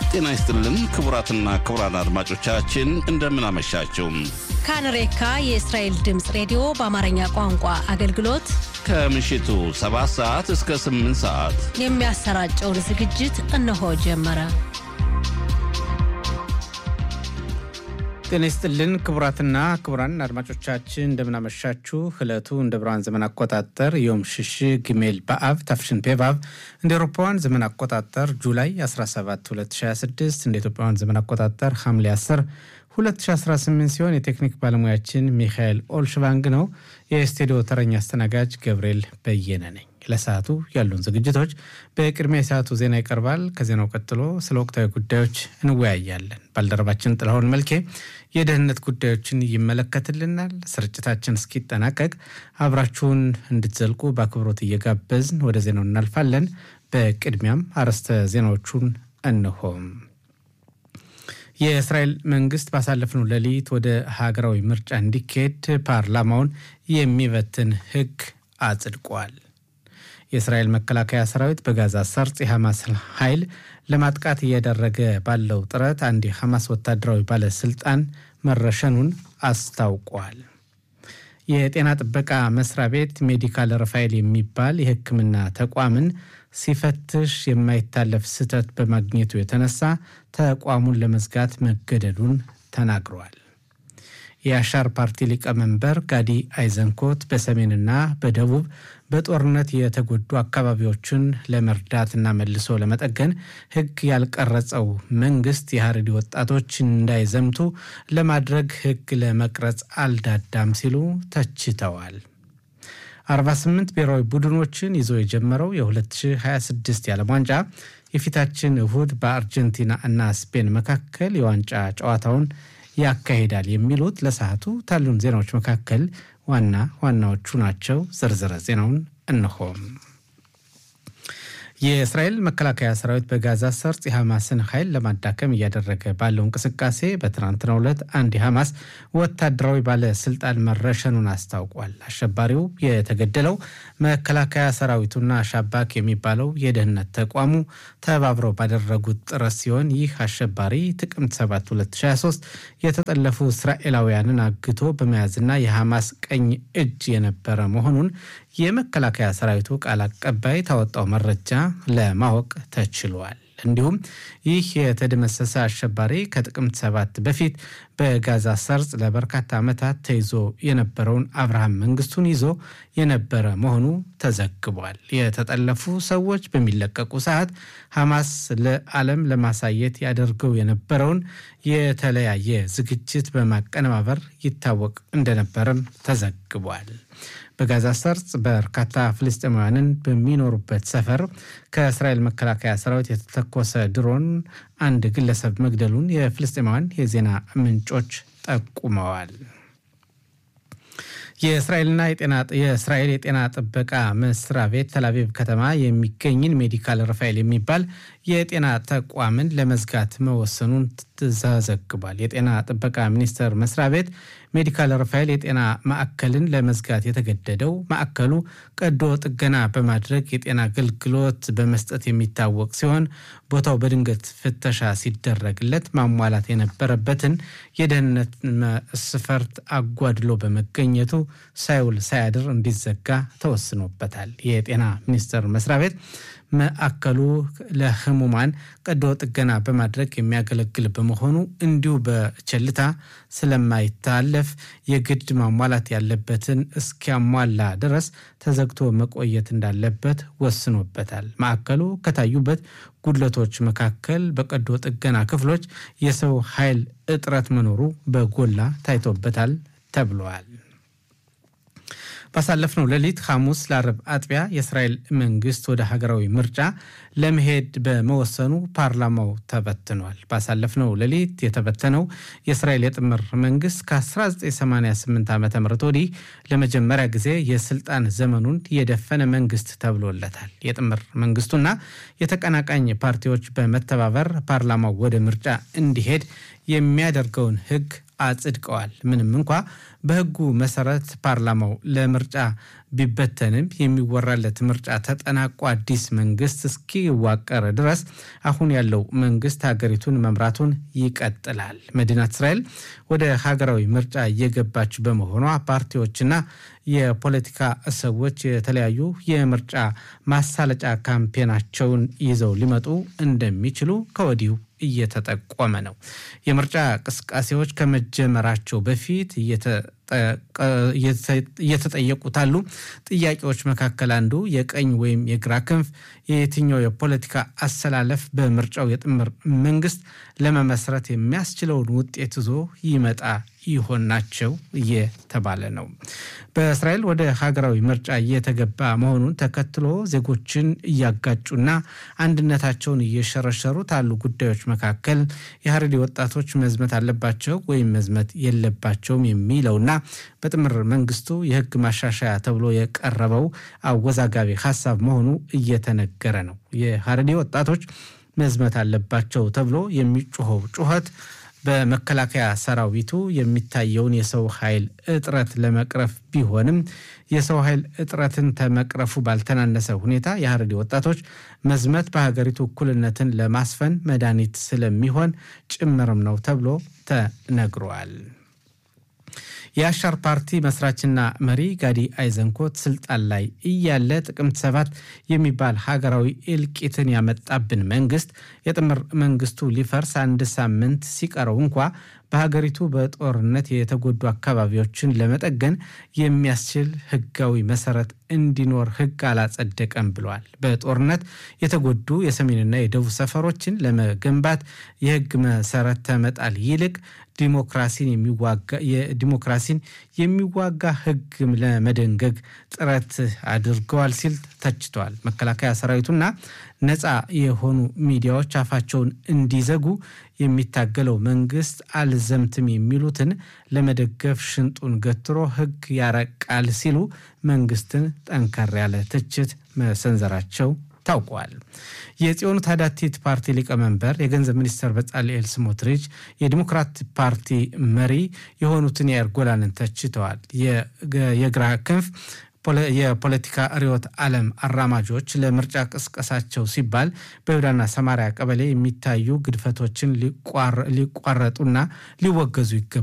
ጤና ይስጥልን ክቡራትና ክቡራን አድማጮቻችን እንደምን አመሻችሁ። ካንሬካ የእስራኤል ድምፅ ሬዲዮ በአማርኛ ቋንቋ አገልግሎት ከምሽቱ 7 ሰዓት እስከ 8 ሰዓት የሚያሰራጨውን ዝግጅት እነሆ ጀመረ። ጤና ይስጥልን ክቡራትና ክቡራን አድማጮቻችን እንደምናመሻችሁ። ዕለቱ እንደ ብርሃን ዘመን አቆጣጠር ዮም ሽሽ ግሜል በአብ ታፍሽን ፔቫብ እንደ ኤሮፓውያን ዘመን አቆጣጠር ጁላይ 17 2026 እንደ ኢትዮጵያውያን ዘመን አቆጣጠር ሐምሌ 10 2018 ሲሆን የቴክኒክ ባለሙያችን ሚካኤል ኦልሽቫንግ ነው። የስቱዲዮ ተረኛ አስተናጋጅ ገብርኤል በየነ ነኝ። ለሰዓቱ ያሉን ዝግጅቶች በቅድሚያ የሰዓቱ ዜና ይቀርባል። ከዜናው ቀጥሎ ስለ ወቅታዊ ጉዳዮች እንወያያለን። ባልደረባችን ጥላሁን መልኬ የደህንነት ጉዳዮችን ይመለከትልናል። ስርጭታችን እስኪጠናቀቅ አብራችሁን እንድትዘልቁ በአክብሮት እየጋበዝን ወደ ዜናው እናልፋለን። በቅድሚያም አርዕስተ ዜናዎቹን እንሆም። የእስራኤል መንግስት ባሳለፍነው ሌሊት ወደ ሀገራዊ ምርጫ እንዲካሄድ ፓርላማውን የሚበትን ሕግ አጽድቋል። የእስራኤል መከላከያ ሰራዊት በጋዛ ሰርጥ የሐማስ ኃይል ለማጥቃት እያደረገ ባለው ጥረት አንድ የሐማስ ወታደራዊ ባለስልጣን መረሸኑን አስታውቋል። የጤና ጥበቃ መስሪያ ቤት ሜዲካል ረፋኤል የሚባል የሕክምና ተቋምን ሲፈትሽ የማይታለፍ ስህተት በማግኘቱ የተነሳ ተቋሙን ለመዝጋት መገደዱን ተናግረዋል። የአሻር ፓርቲ ሊቀመንበር ጋዲ አይዘንኮት በሰሜንና በደቡብ በጦርነት የተጎዱ አካባቢዎችን ለመርዳትና መልሶ ለመጠገን ሕግ ያልቀረጸው መንግስት የሀረሪ ወጣቶች እንዳይዘምቱ ለማድረግ ሕግ ለመቅረጽ አልዳዳም ሲሉ ተችተዋል። 48 ብሔራዊ ቡድኖችን ይዞ የጀመረው የ2026 የዓለም ዋንጫ የፊታችን እሁድ በአርጀንቲና እና ስፔን መካከል የዋንጫ ጨዋታውን ያካሂዳል የሚሉት ለሰዓቱ ታሉን ዜናዎች መካከል ዋና ዋናዎቹ ናቸው። ዝርዝረ ዜናውን እንሆም። የእስራኤል መከላከያ ሰራዊት በጋዛ ሰርጥ የሐማስን ኃይል ለማዳከም እያደረገ ባለው እንቅስቃሴ በትናንትናው ዕለት አንድ የሐማስ ወታደራዊ ባለስልጣን መረሸኑን አስታውቋል። አሸባሪው የተገደለው መከላከያ ሰራዊቱና ሻባክ የሚባለው የደህንነት ተቋሙ ተባብረው ባደረጉት ጥረት ሲሆን ይህ አሸባሪ ጥቅምት 7 2023 የተጠለፉ እስራኤላውያንን አግቶ በመያዝና የሐማስ ቀኝ እጅ የነበረ መሆኑን የመከላከያ ሰራዊቱ ቃል አቀባይ ታወጣው መረጃ ለማወቅ ተችሏል። እንዲሁም ይህ የተደመሰሰ አሸባሪ ከጥቅምት ሰባት በፊት በጋዛ ሰርጽ ለበርካታ ዓመታት ተይዞ የነበረውን አብርሃም መንግስቱን ይዞ የነበረ መሆኑ ተዘግቧል። የተጠለፉ ሰዎች በሚለቀቁ ሰዓት ሐማስ ለዓለም ለማሳየት ያደርገው የነበረውን የተለያየ ዝግጅት በማቀነባበር ይታወቅ እንደነበረም ተዘግቧል። በጋዛ ሰርጽ በርካታ ፍልስጤማውያንን በሚኖሩበት ሰፈር ከእስራኤል መከላከያ ሰራዊት የተተኮሰ ድሮን አንድ ግለሰብ መግደሉን የፍልስጤማውያን የዜና ምንጮች ጠቁመዋል። የእስራኤልና የእስራኤል የጤና ጥበቃ መስሪያ ቤት ተላቪቭ ከተማ የሚገኝን ሜዲካል ረፋኤል የሚባል የጤና ተቋምን ለመዝጋት መወሰኑን ተዘግቧል። የጤና ጥበቃ ሚኒስቴር መስሪያ ቤት ሜዲካል ረፋኤል የጤና ማዕከልን ለመዝጋት የተገደደው ማዕከሉ ቀዶ ጥገና በማድረግ የጤና አገልግሎት በመስጠት የሚታወቅ ሲሆን ቦታው በድንገት ፍተሻ ሲደረግለት ማሟላት የነበረበትን የደህንነት መስፈርት አጓድሎ በመገኘቱ ሳይውል ሳያድር እንዲዘጋ ተወስኖበታል። የጤና ሚኒስቴር መስሪያ ቤት ማዕከሉ ለህሙማን ቀዶ ጥገና በማድረግ የሚያገለግል በመሆኑ እንዲሁ በቸልታ ስለማይታለፍ የግድ ማሟላት ያለበትን እስኪያሟላ ድረስ ተዘግቶ መቆየት እንዳለበት ወስኖበታል። ማዕከሉ ከታዩበት ጉድለቶች መካከል በቀዶ ጥገና ክፍሎች የሰው ኃይል እጥረት መኖሩ በጎላ ታይቶበታል ተብለዋል። ባሳለፍነው ሌሊት ሐሙስ ለአርብ አጥቢያ የእስራኤል መንግስት ወደ ሀገራዊ ምርጫ ለመሄድ በመወሰኑ ፓርላማው ተበትኗል። ባሳለፍነው ሌሊት የተበተነው የእስራኤል የጥምር መንግስት ከ1988 ዓ ም ወዲህ ለመጀመሪያ ጊዜ የስልጣን ዘመኑን የደፈነ መንግስት ተብሎለታል። የጥምር መንግስቱና የተቀናቃኝ ፓርቲዎች በመተባበር ፓርላማው ወደ ምርጫ እንዲሄድ የሚያደርገውን ህግ አጽድቀዋል። ምንም እንኳ በሕጉ መሰረት ፓርላማው ለምርጫ ቢበተንም የሚወራለት ምርጫ ተጠናቆ አዲስ መንግስት እስኪዋቀር ድረስ አሁን ያለው መንግስት ሀገሪቱን መምራቱን ይቀጥላል። መዲናት እስራኤል ወደ ሀገራዊ ምርጫ እየገባች በመሆኗ ፓርቲዎችና የፖለቲካ ሰዎች የተለያዩ የምርጫ ማሳለጫ ካምፔናቸውን ይዘው ሊመጡ እንደሚችሉ ከወዲሁ እየተጠቆመ ነው። የምርጫ እንቅስቃሴዎች ከመጀመራቸው በፊት እየተጠየቁት አሉ ጥያቄዎች መካከል አንዱ የቀኝ ወይም የግራ ክንፍ የየትኛው የፖለቲካ አሰላለፍ በምርጫው የጥምር መንግስት ለመመስረት የሚያስችለውን ውጤት ይዞ ይመጣ ይሆን ናቸው እየተባለ ነው። በእስራኤል ወደ ሀገራዊ ምርጫ እየተገባ መሆኑን ተከትሎ ዜጎችን እያጋጩና አንድነታቸውን እየሸረሸሩ ካሉ ጉዳዮች መካከል የሀረሪ ወጣቶች መዝመት አለባቸው ወይም መዝመት የለባቸውም የሚለውና በጥምር መንግስቱ የህግ ማሻሻያ ተብሎ የቀረበው አወዛጋቢ ሀሳብ መሆኑ እየተነገረ ነው። የሀረሪ ወጣቶች መዝመት አለባቸው ተብሎ የሚጮኸው ጩኸት በመከላከያ ሰራዊቱ የሚታየውን የሰው ኃይል እጥረት ለመቅረፍ ቢሆንም የሰው ኃይል እጥረትን ከመቅረፉ ባልተናነሰ ሁኔታ የሀረሪ ወጣቶች መዝመት በሀገሪቱ እኩልነትን ለማስፈን መድኃኒት ስለሚሆን ጭምርም ነው ተብሎ ተነግሯል። የአሻር ፓርቲ መስራችና መሪ ጋዲ አይዘንኮት ስልጣን ላይ እያለ ጥቅምት ሰባት የሚባል ሀገራዊ እልቂትን ያመጣብን መንግስት የጥምር መንግስቱ ሊፈርስ አንድ ሳምንት ሲቀረው እንኳ በሀገሪቱ በጦርነት የተጎዱ አካባቢዎችን ለመጠገን የሚያስችል ህጋዊ መሰረት እንዲኖር ህግ አላጸደቀም ብለዋል። በጦርነት የተጎዱ የሰሜንና የደቡብ ሰፈሮችን ለመገንባት የህግ መሰረት ከመጣል ይልቅ ዲሞክራሲን የሚዋጋ ህግ ለመደንገግ ጥረት አድርገዋል ሲል ተችተዋል። መከላከያ ሰራዊቱና ነፃ የሆኑ ሚዲያዎች አፋቸውን እንዲዘጉ የሚታገለው መንግስት አልዘምትም የሚሉትን ለመደገፍ ሽንጡን ገትሮ ህግ ያረቃል ሲሉ መንግስትን ጠንከር ያለ ትችት መሰንዘራቸው ታውቋል። የጽዮኑ ታዳቲት ፓርቲ ሊቀመንበር የገንዘብ ሚኒስትር በጻልኤል ስሞትሪች የዲሞክራት ፓርቲ መሪ የሆኑትን የአየር ጎላንን ተችተዋል። የግራ ክንፍ የፖለቲካ ርዕዮተ ዓለም አራማጆች ለምርጫ ቅስቀሳቸው ሲባል በይሁዳና ሰማሪያ ቀበሌ የሚታዩ ግድፈቶችን ሊቋረጡና ሊወገዙ ይገባል